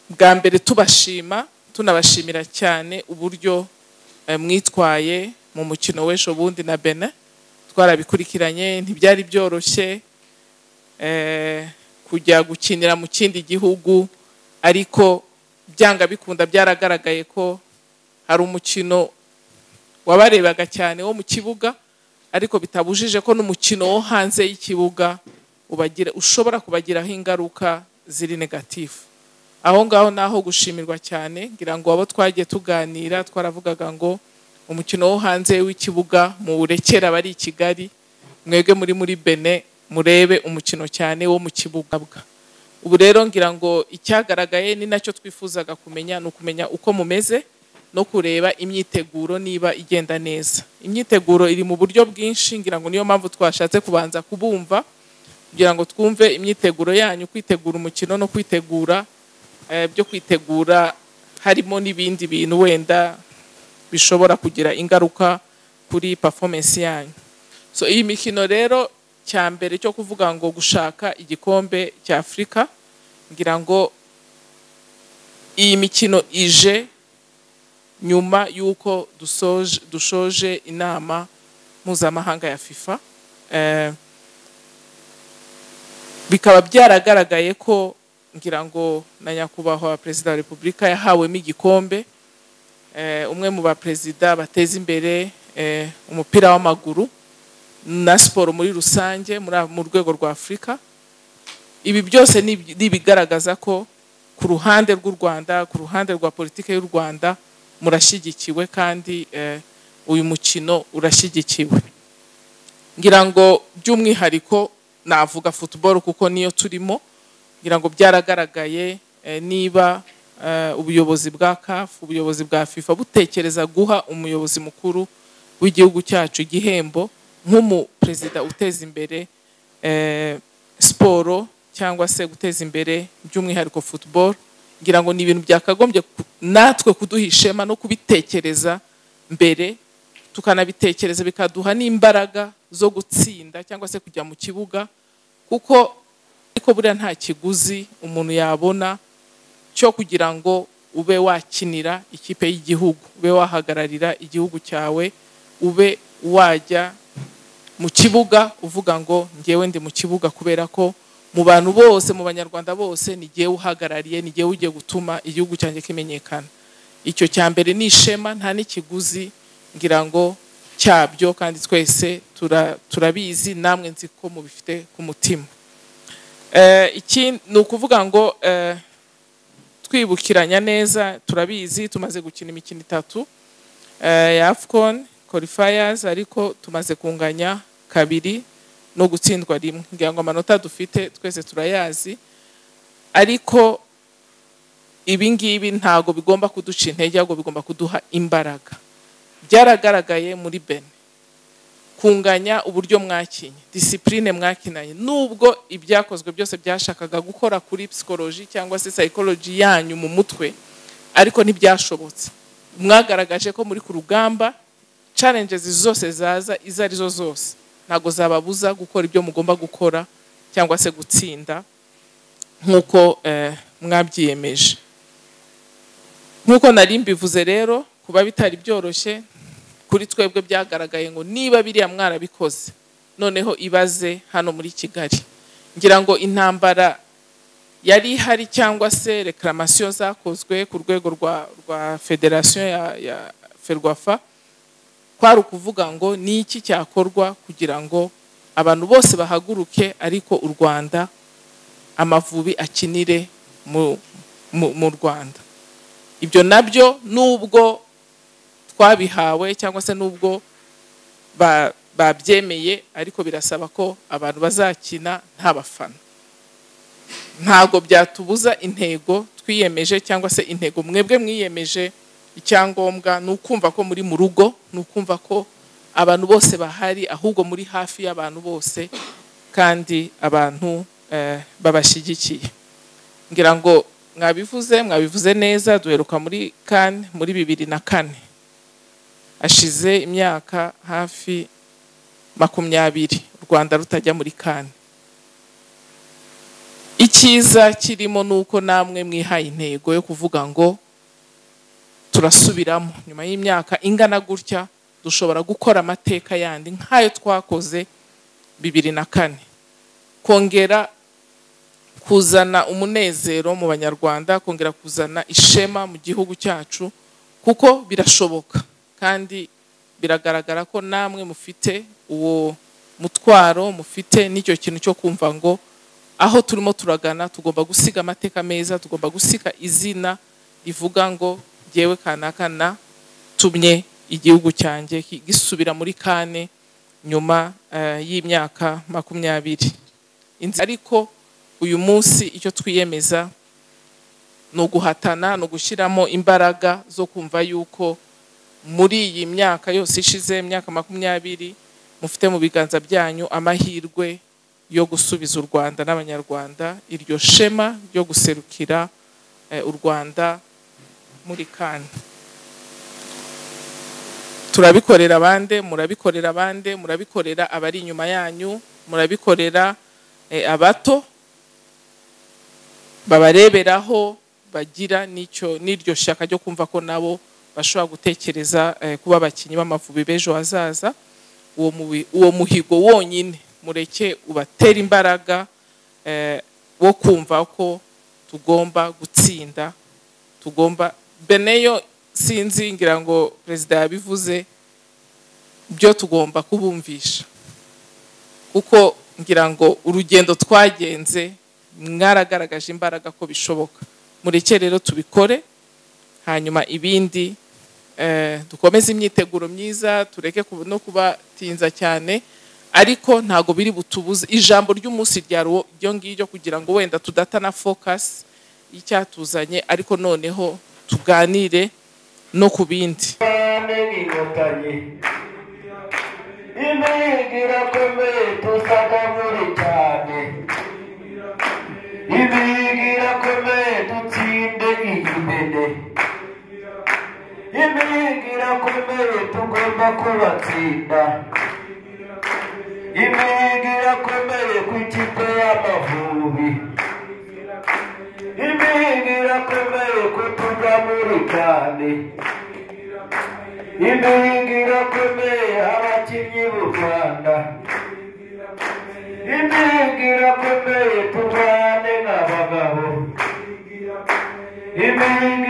bwa mbere tubashima tunabashimira cyane uburyo eh, mwitwaye mu mukino w'ejo bundi na benin twarabikurikiranye ntibyari byoroshye eh, kujya gukinira mu kindi gihugu ariko byanga bikunda byaragaragaye ko hari umukino wabarebaga cyane wo mu kibuga ariko bitabujije ko n'umukino wo hanze y'ikibuga ubagira ushobora kubagiraho ingaruka ziri negatifu aho ngaho ni aho gushimirwa cyane ngira ngo abo twagiye tuganira twaravugaga ngo umukino wo hanze w'ikibuga muwurekere abari i kigali mwebwe muri muri bene murebe umukino cyane wo mu kibuga bwa ubu rero ngira ngo icyagaragaye ni nacyo twifuzaga kumenya ni ukumenya uko mumeze no kureba imyiteguro niba igenda neza imyiteguro iri mu buryo bwinshi ngira ngo niyo mpamvu twashatse kubanza kubumva kugira ngo twumve imyiteguro yanyu kwitegura umukino no kwitegura eh, byo kwitegura harimo n'ibindi bintu wenda bishobora kugira ingaruka kuri performance yanyu so iyi mikino rero cya mbere cyo kuvuga ngo gushaka igikombe cya afurika ngira ngo iyi mikino ije nyuma y'uko dusoje dushoje inama mpuzamahanga ya fifa Eh, bikaba byaragaragaye ko ngira ngo na nyakubahwa perezida wa repubulika yahawemo igikombe Eh, umwe mu baperezida bateza imbere eh, umupira w'amaguru na siporo muri rusange muri a- mu rwego rwa afurika ibi byose ni ibi- ni ibigaragaza ko ku ruhande rw'u rwanda ku ruhande rwa politiki y'u rwanda murashyigikiwe kandi eh, uyu mukino urashyigikiwe ngira ngo by'umwihariko navuga football kuko niyo turimo ngira ngo byaragaragaye eh, niba eh, ubuyobozi bwa CAF ubuyobozi bwa FIFA butekereza guha umuyobozi mukuru w'igihugu cyacu igihembo nk'umuperezida uteza imbere eh, siporo cyangwa se guteza imbere by'umwihariko football ngira ngo ni ibintu byakagombye ku- natwe kuduha ishema no kubitekereza mbere tukanabitekereza bikaduha n'imbaraga zo gutsinda cyangwa se kujya mu kibuga kuko ariko buriya nta kiguzi umuntu yabona cyo kugira ngo ube wakinira ikipe y'igihugu ube wahagararira igihugu cyawe ube wajya mu kibuga uvuga ngo ngewe ndi mu kibuga kubera ko mu bantu bose mu banyarwanda bose ni ngewe uhagarariye ni ngewe ugiye gutuma igihugu cyanjye kimenyekana icyo cya mbere ni ishema nta n'ikiguzi ngira ngo cyabyo kandi twese tura- turabizi namwe nzi ko mubifite ku mutima Eh, iki ni ukuvuga ngo eh, twibukiranya neza turabizi tumaze gukina imikino itatu eh, ya afcon qualifiers ariko tumaze kunganya kabiri no gutsindwa rimwe ngira ngo amanota dufite twese turayazi ariko ibi ngibi ntago bigomba kuduca intege ahubwo bigomba kuduha imbaraga byaragaragaye muri bene kunganya uburyo mwakinye disipurine mwakinanye nubwo ibyakozwe byose byashakaga gukora kuri psikoloji cyangwa se sayikoloji yanyu mu mutwe ariko ntibyashobotse mwagaragaje ko muri ku rugamba challenges zose zaza izo ari zo zose ntabwo zababuza gukora ibyo mugomba gukora cyangwa se gutsinda nk'uko eh, mwabyiyemeje nk'uko nari mbivuze rero kuba bitari byoroshye kuri twebwe byagaragaye ngo niba biriya mwarabikoze noneho ibaze hano muri kigali ngira ngo intambara yari ihari cyangwa se reklaramasiyo zakozwe ku rwego rwa rwa federasiyo ya, ya ferwafa kwari ukuvuga ngo ni iki cyakorwa kugira ngo abantu bose bahaguruke ariko u rwanda amavubi akinire mu, mu, mu rwanda ibyo nabyo nubwo twabihawe cyangwa se nubwo ba- babyemeye ariko birasaba ko abantu bazakina nta bafana ntabwo byatubuza intego twiyemeje cyangwa se intego mwebwe mwiyemeje icyangombwa ni ukumva ko muri mu rugo ni ukumva ko abantu bose bahari ahubwo muri hafi y'abantu bose kandi abantu eh, babashyigikiye ngira ngo mwabivuze mwabivuze neza duheruka muri kane muri bibiri na kane ashize imyaka hafi makumyabiri u rwanda rutajya muri kane icyiza kirimo ni uko namwe mwihaye intego yo kuvuga ngo turasubiramo nyuma y'imyaka ingana gutya dushobora gukora amateka yandi nk'ayo twakoze bibiri na kane kongera kuzana umunezero mu banyarwanda kongera kuzana ishema mu gihugu cyacu kuko birashoboka kandi biragaragara ko namwe mufite uwo mutwaro mufite n'icyo kintu cyo kumva ngo aho turimo turagana tugomba gusiga amateka meza tugomba gusiga izina rivuga ngo ngewe kanaka natumye igihugu cyanjye gisubira muri kane nyuma y'imyaka makumyabiri ariko uyu munsi icyo twiyemeza ni uguhatana ni ugushyiramo imbaraga zo kumva yuko muri iyi myaka yose ishize imyaka makumyabiri mufite mu biganza byanyu amahirwe yo gusubiza u Rwanda n'abanyarwanda iryo shema ryo guserukira u Rwanda muri kane turabikorera abandi murabikorera abandi murabikorera abari inyuma yanyu murabikorera abato babareberaho bagira n'icyo n'iryo shaka ryo kumva ko nabo bashobora gutekereza kuba abakinnyi b'amavubi b'ejo hazaza uwo muhigo wonyine mureke ubatera imbaraga wo kumva ko tugomba gutsinda tugomba beneyo sinzi ngira ngo perezida yabivuze byo tugomba kubumvisha kuko ngira ngo urugendo twagenze mwaragaragaje imbaraga ko bishoboka mureke rero tubikore hanyuma ibindi dukomeze imyiteguro myiza tureke no kubatinza cyane ariko ntabwo biri butubuze ijambo ry'umunsi ryo ngiryo kugira ngo wenda tudata na focus y'icyatuzanye ariko noneho tuganire no ku bindi imihigo irakomeye tusakamure cyane imihigo irakomeye dutsinde iyimene imihigo irakomeye tugomba kubatsinda imihigo irakomeye ku ikipe y'amavubi imihigo irakomeye ko tujya muri cyane imihigo irakomeye abakinnyi b'u rwanda imihigo irakomeye turwane nk'abagabo imihigo